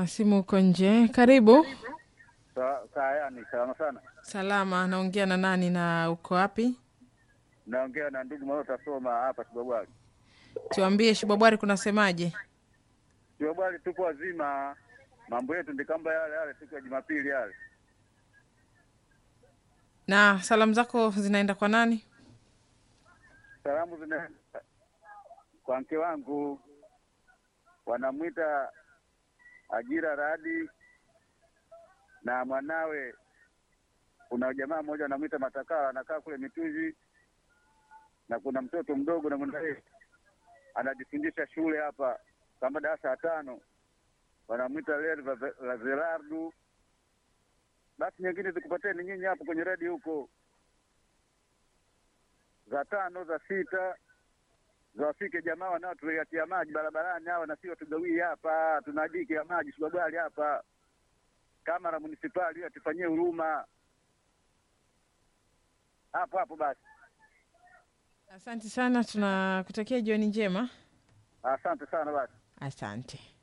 na simu uko nje. Karibu. Sa- Sayani, salama sana. Salama, naongea na nani na uko wapi? Naongea na ndugu Malota Soma hapa Kibabwali. Tuambie Shibabwari kunasemaje? Kibabwali tupo wazima, mambo yetu ndi kamba yale yale siku ya Jumapili yale. Na salamu zako zinaenda kwa nani? Salamu zina kwa mke wangu, wanamwita Ajira Radi na mwanawe. Kuna jamaa mmoja anamwita Matakala, anakaa kule Mituzi, na kuna mtoto mdogo na mwanae anajifundisha shule hapa kama darasa ya tano, wanamwita Lazelardu. Basi nyingine zikupateni nyinyi hapo kwenye redio huko za tano za sita zawafike jamaa wanaotuletea maji barabarani hawa, na sio tugawie hapa, tuna diki ya maji Kibabwali hapa. Kama na munisipali atufanyie huruma hapo hapo basi. Asante sana, tunakutakia jioni njema. Asante sana basi. Asante.